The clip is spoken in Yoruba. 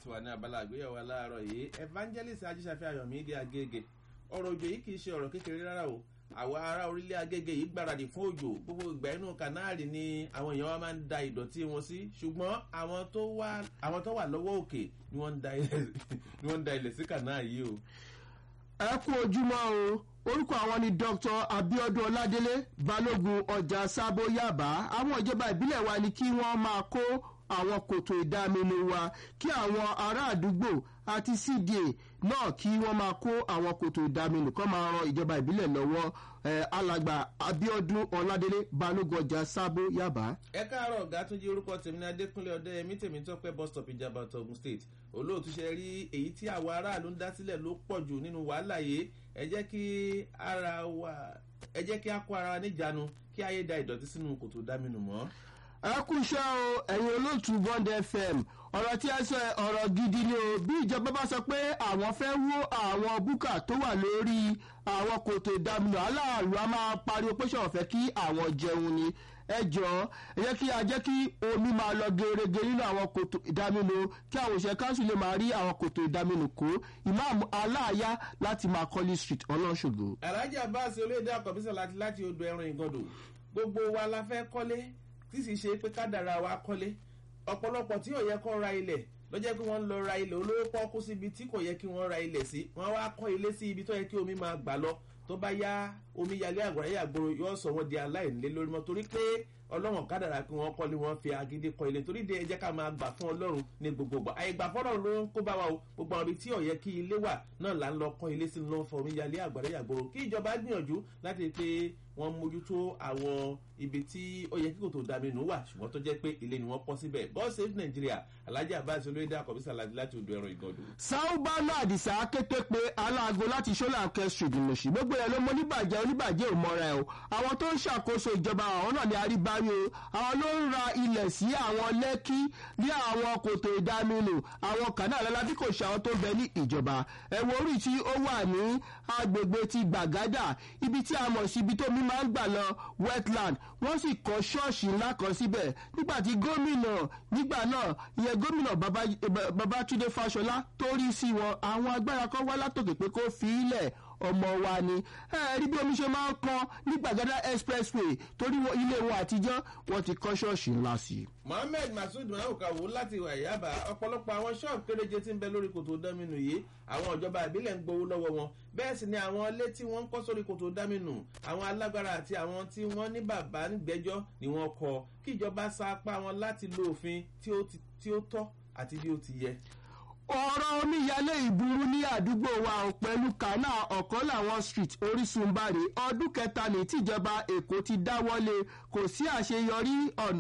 ti wà ní abala àgbéyẹ̀wò aláàárọ̀ yìí evangelist ajíṣàfẹ́ ayọ̀mídé agége ọ̀rọ̀ òjò yìí kì í ṣe ọ̀rọ̀ kékeré rárá o àwa ará orílẹ̀ agége yìí gbáradì fún òjò gbogbo ìgbà inú kanáàrì ni àwọn èèyàn wa máa ń da ìdọ̀tí wọn sí ṣùgbọ́n àwọn tó wà lọ́wọ́ òkè ni wọ́n ń da ilẹ̀ sí kanáà yìí o. ẹ kú ojúmọ́ o orúkọ àwọn ni dr abiodun ọládélé balógun ọjà sábó yaba àwọn ìjọba ìbílẹ̀ wa ni kí wọ́n máa kó àwọn kòtò ìdáminú wa kí àwọn ará àdúgbò àti cda náà kí wọ́n máa kó àwọn kòtò ìdáminú kọ́ máa ran ìjọba ìbílẹ̀ lọ́wọ́ alàgbà abiodun ọládélé balógun ọjà sábó yaba. ẹ káàárọ̀ ọ̀gá tún jí orúkọ tèmi ní adékúnlé ọdẹ ẹmí tèmi tọpẹ bus stop ìjàmbá togun state olóòtú ṣe rí èyí tí àwọn aráàlú ń dá sílẹ̀ ló pọ̀ jù nínú wàhálà yìí ẹ jẹ́ kí ara wa ẹ jẹ́ kí a kó ara wa níjànú kí ayé da ìdọ̀tí sínú kòtò dáminù mọ́ ẹ kú iṣẹ́ o ẹ̀yin olóòtú bond fm ọ̀rọ̀ tí ẹ sọ ọ̀rọ̀ gidi ni o bí ìjọba bá sọ pé àwọn fẹ́ wó àwọn búkà tó wà lórí àwọn kòtò ìdáminú aláàlú a máa pariwo pé ṣọ̀rọ̀ fẹ́ kí àwọn jẹun ni ẹ jọ ẹ jẹ́ kí a jẹ́ kí omi máa lọ gerege nínú àwọn kòtò ìdáminú kí àwọn òṣèré káńsù lè máa rí àwọn kòtò ìdáminú kó ìmáàmù aláàyá láti máa kọ́lí street ọlọ́ṣogbo. alájà báàsì olóyèdè àkọ́bísọ̀ láti láti odò ẹran ìgàndò gbogbo wa la fẹ́ kọ́lé tí sì ṣe pé kádàrà wa kọ́lé ọ̀pọ̀lọpọ̀ tí ò yẹ kó ra ilẹ̀ lọ́jọ́ pé wọ́n lọ ra ilẹ̀ olówó pọ́ọ́kú síbi tí kò yẹ kí wọ́n ra ilẹ̀ sí wọ́n wá kọ́ ilé sí ibi tó yẹ kí omi máa gbà lọ tó bá yá omi yalé àgbàrá yàgbòrò yóò sọ wọ́n di aláìnílé lórí mọ́ torí pé ọlọ́run kádàrà pé wọ́n kọ́lé wọ́n fi agídí kọ́ ilé torí de ẹjẹ́ ká máa gbà fún ọlọ́run ní gbogbo gbà àyègbà fọ́nrán ló ń kó bá wa o gbogbo àwọn ibi tí ò yẹ kí ilé wà náà là ń lọ kọ́ ilé sínú lọ́wọ́ fọ omi yalé àgbàrá yàgbòrò kí ìjọba gbìyànjú láti pé wọ́n mójútó àwọn ibi tí ó yẹ kí kò tó dàbí nù wà ṣùgbọ́n tó jẹ́ pé ilé ni wọ́n pọ́ síbẹ̀ god save nigeria alhaji abbas olóyèdè àkọ́bísà láti láti odò ẹran ìgàndò. sáúbánú àdìsá kété pé aláàgó láti ṣọlá kẹsùn ìdùnnúṣì gbogbo ẹ ló mọ oníbàjẹ́ oníbàjẹ́ ò mọ́ra ẹ o àwọn tó ń ṣàkóso ìjọba àwọn náà ní àríbárí o àwọn ló ń ra ilẹ̀ sí àwọn lẹ́kí ní àwọn kòtò ìdáminù àwọn kànáà lọ́la bí kò ṣe àwọn tó ń bẹ ní ìjọba ẹ̀wọ̀n orí tí ó wà ní agbègbè ti gbàgádà ibi tí a mọ̀ sí ibi tó mi máa ń gbà lọ wetland wọ́n sì kọ́ ṣọ́ọ̀ṣì ńlá kan síbẹ̀ nígbà tí gómìnà nígbà náà ìyẹn gómìnà babatunde fáṣọlá tó rí sí wọn àwọn agbára kan wá látòkè pé kó fi í lẹ̀ ọmọ wa ni ẹ rí bí omi ṣe máa ń kan ní gbàgádà expressway torí ilé wọn àtijọ́ wọn ti kọ́ ṣọ́ọ̀ṣì ńlá sí i. mohammed masood mahukawo láti wàyábà ọ̀pọ̀lọpọ̀ àwọn ṣọ́ọ̀bù kéréje tí ń bẹ lórí kòtò dámínú yìí àwọn ìjọba ìbílẹ̀ ń gbowó lọ́wọ́ wọn bẹ́ẹ̀ sì ni àwọn ilé tí wọ́n ń kọ́ sórí kòtò dámínú àwọn alágbára àti àwọn tí wọ́n ní bàbá nígbẹ́jọ́ ni wọ́n kọ kí ìjọba sa apá wọn láti lo òfin tí ó tọ́ àti bí ó ti yẹ ọ̀rọ̀ omíyalé ìburú ní àdúgbò wa pẹ̀lú kánà ọ̀kan làwọn street orísun bari ọdún kẹta ní tìjọba èkó ti dáwọ́lé kò sí àṣeyọrí ọ̀nà